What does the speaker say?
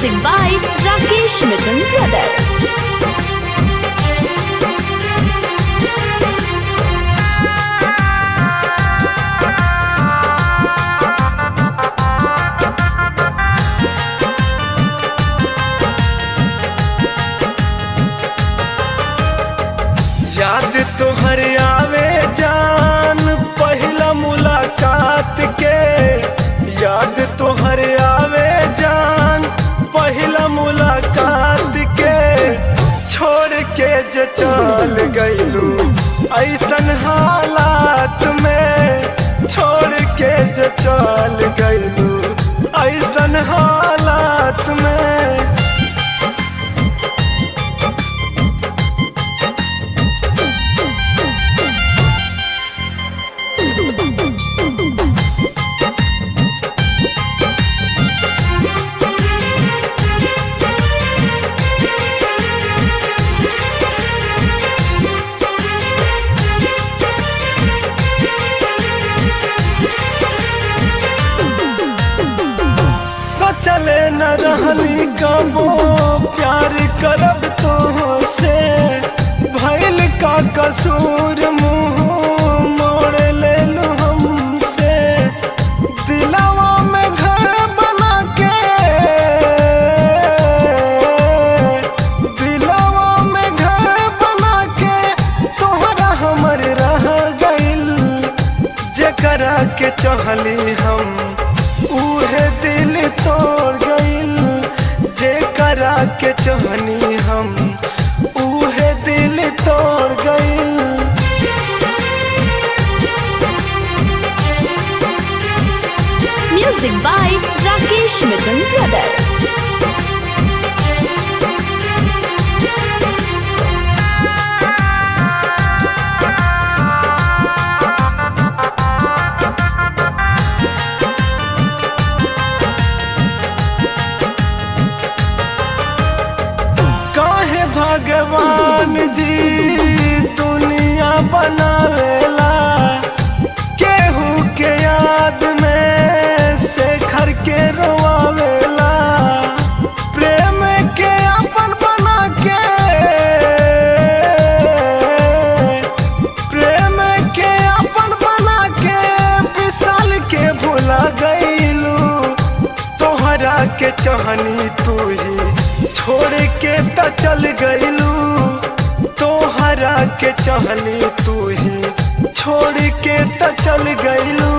Music by Rakesh Mithun Brother. याद तोहर आवे जान पहिला मुलाकात के याद तोहर आवे जान पहिला मुलाकात के छोड़ के जे चल गइलू ऐसन हालात में छोड़ के जे चल गइलू ऐसन हालात में सोचले न रहनी कबो प्यार करब तो से भइल का कसूर मुंह मोड़ ले लो हमसे दिलावा में घर बना के दिलावा में घर बना के तोहरा हमर रह गइल जेकरा के चहली हम उहे दिल तोड़ गइल जेकरा के चहनी हम उहे दिल तोड़ गइल Music by Rakesh Mithun Brother. काहे भगवान जी दुनिया बनावेला केहू के याद में शेखर के रोआवेला प्रेम के अपन बना के प्रेम के अपन बना के विशाल के भुला गईलू तोहरा के चहनी तू ही छोड़ के त चल गईलू तोहरा के चहनी तू ही छोड़ के त चल गईलू